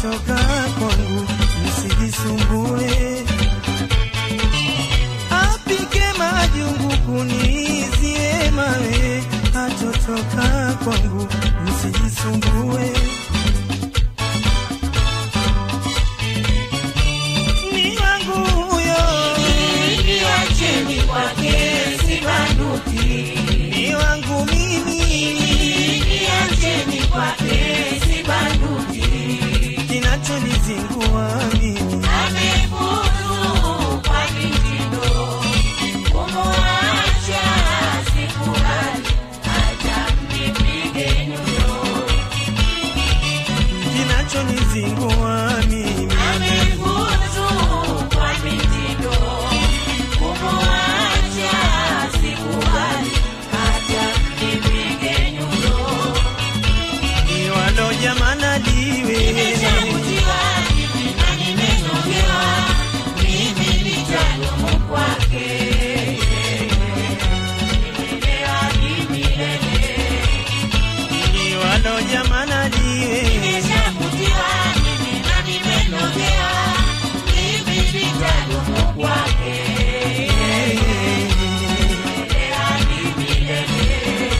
hatotoka kwangu, msijisumbue. Apike majungu kunizie mawe, hatotoka kwangu, msijisumbue. Ni wangu huyo, Niacheni kwake sibanduki, ni wangu mimi, niacheni kwake sibanduki. kinachonizingua mimi Amefuru kwa mitindo, kumwacha sikubali, hata mnipige nyundo. kinachonizingua mimi Amefuru kwa mitindo, kumwacha sikubali, hata mnipige nyundo. iwalo jamana liwe Nimeshavutiwa mimi na nimenogewa, mimi nitadumu kwake. Nimelewa kimilele. iwalo jamana liwe Nimeshavutiwa mimi na nimenogewa, mimi nitadumu kwake. Nimelewa kimilele.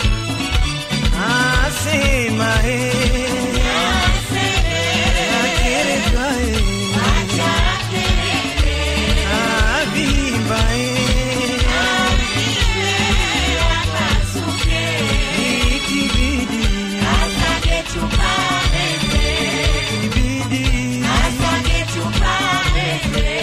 asema he Aseme, akereka he acha kelele, avimba he avive, akasuke. ikibidi Asage chupa meze, ibidi asage chupa meze.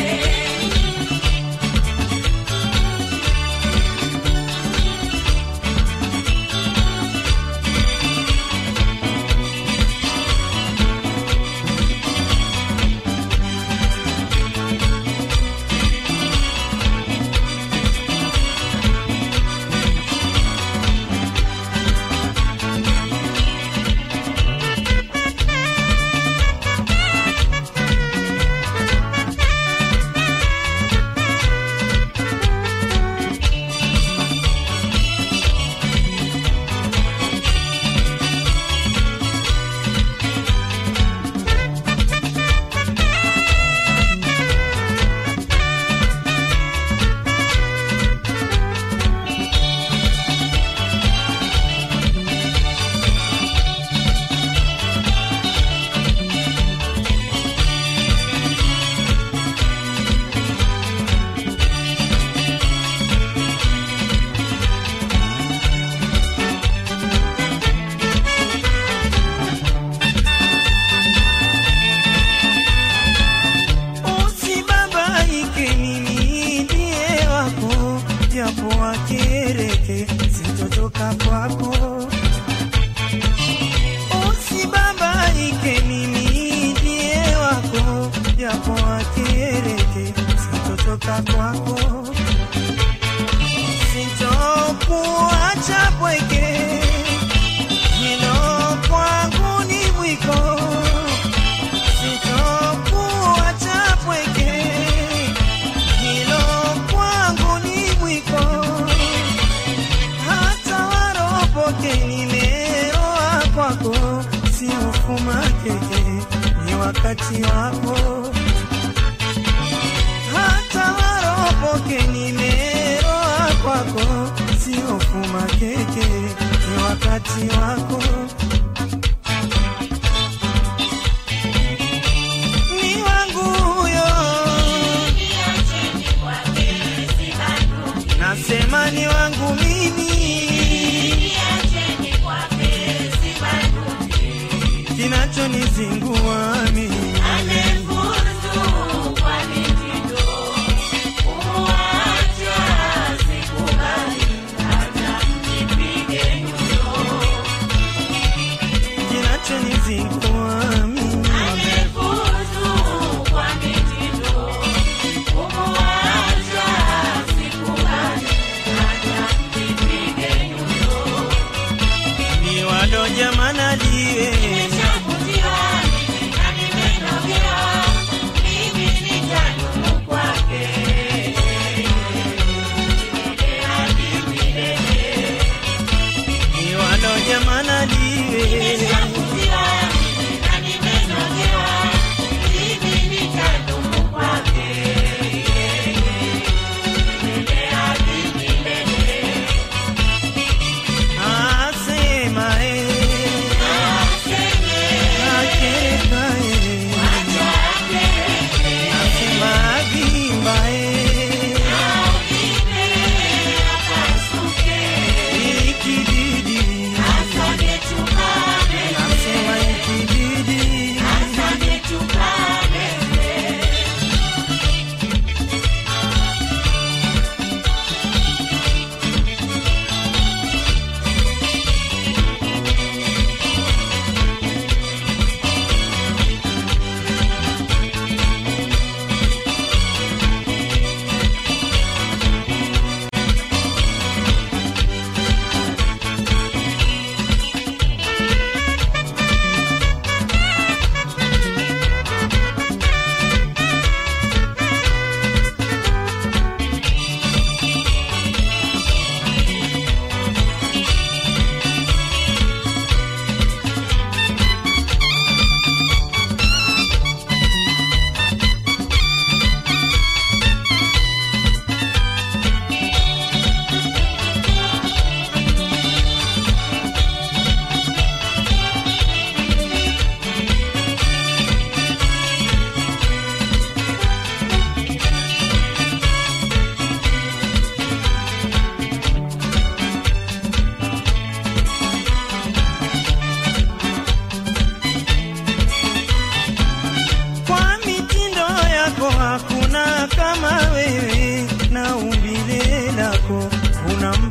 usibabaike mimi ndiye wako japo wakereke sitotoka kwako usibabaike mimi ndiye wako japo wakereke sitotoka kwako sitokuacha pweke hilo kwangu ni mwiko sitokuacha pweke hilo kwangu ni mwiko hata waropoke nimeroa kwako si ufuma keke ni wakati wako hata waropoke nimeroa kwako si ufuma keke ni wakati wako ni wangu huyo Niacheni kwake sibanduki, nasema ni wangu mimi niacheni kwake sibanduki. kinachonizingua mimi Amefuru kwa mitindo, kumwacha sikubali, hata mnipige nyundo. kinachonizingua mimi Amefuru kwa mitindo, kumwacha sikubali, hata mnipige nyundo. ni walo jamana liwe Nimeshavutiwa mimi na nimenogewa, mimi nitadumu kwake. Milele hadi milele. ni walo jamana liwe Nimeshavutiwa mimi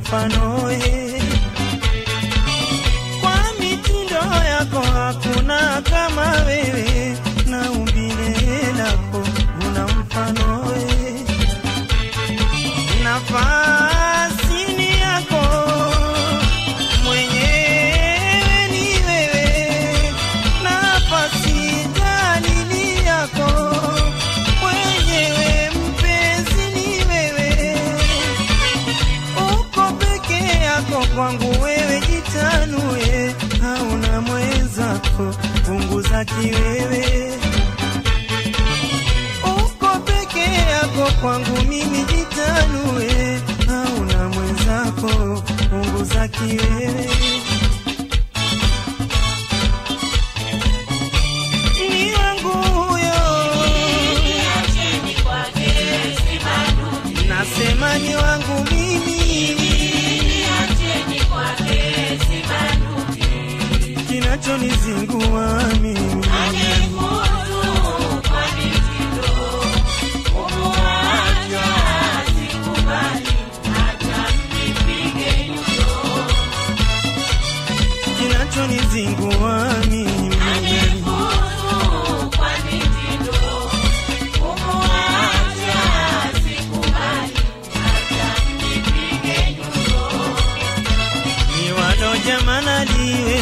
mfanoe kwa mitindo yako hakuna kama wewe na umbile lako una mfanoe nafasi ni yako mwenyewe ni wewe nafasi dalili yako mwenyewe mpenzi ni wewe uko peke yako kwangu wewe jitanue hauna mwenzako punguza kiwewe uko peke yako kwangu mimi jitanue hauna mwenzako punguza kiwewe ni wangu huyo Niacheni kwake sibanduki. nasema ni wangu mimi Niacheni kwake sibanduki. kinachonizingua mimi Anifuzu kwa mitindo. Kumuacha sikubali, hata mnipige nyundo. kinachonizingua mimi Anifuzu kwa mitindo. Kumuacha sikubali, hata mnipige nyundo. ni walo jamana liwe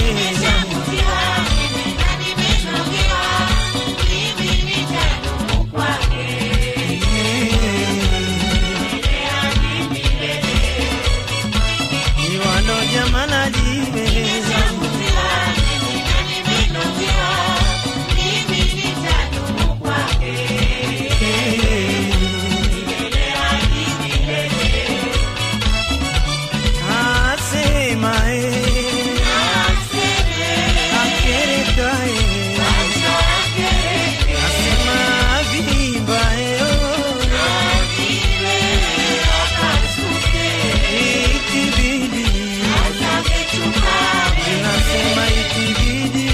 ni walo jamana liwe asema eh, akereka eh, asema vimba eh, oh, ikibidi nasema ikibidi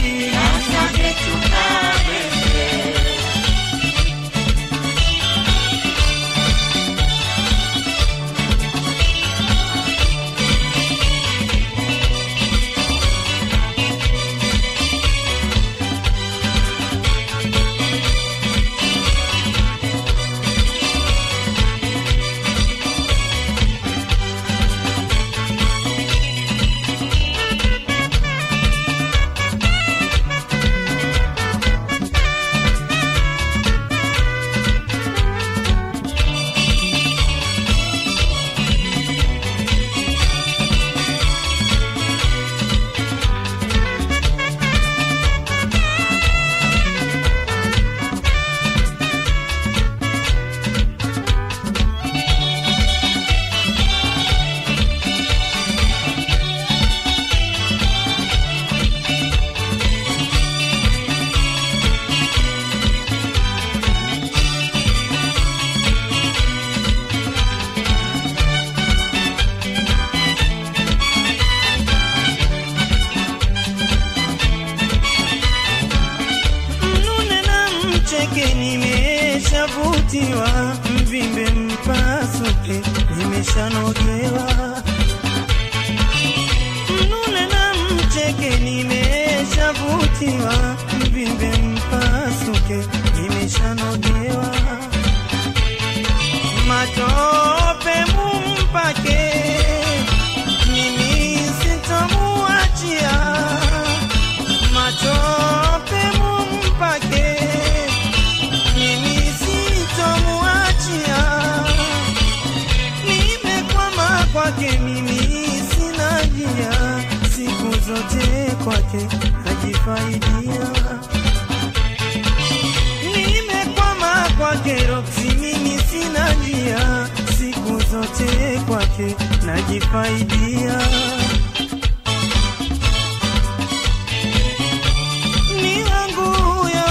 mnune na mcheke nimeshavutiwa mvimbe mpasuke nimeshanogewa mnune na mcheke nimeshavutiwa mvimbe mpasuke nimeshanogewa matope mumpake mimi sitomuachia matope mumpake mimi sitomuachia nimekwama kwake mimi sina njia siku zote kwake najifaidia nimekwama kwake roksi mimi sina njia siku zote kwake najifaidia ni wangu huyo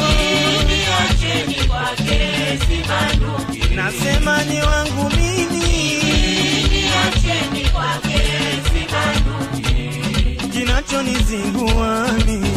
nasema ni wangu mimi kinachonizingua mimi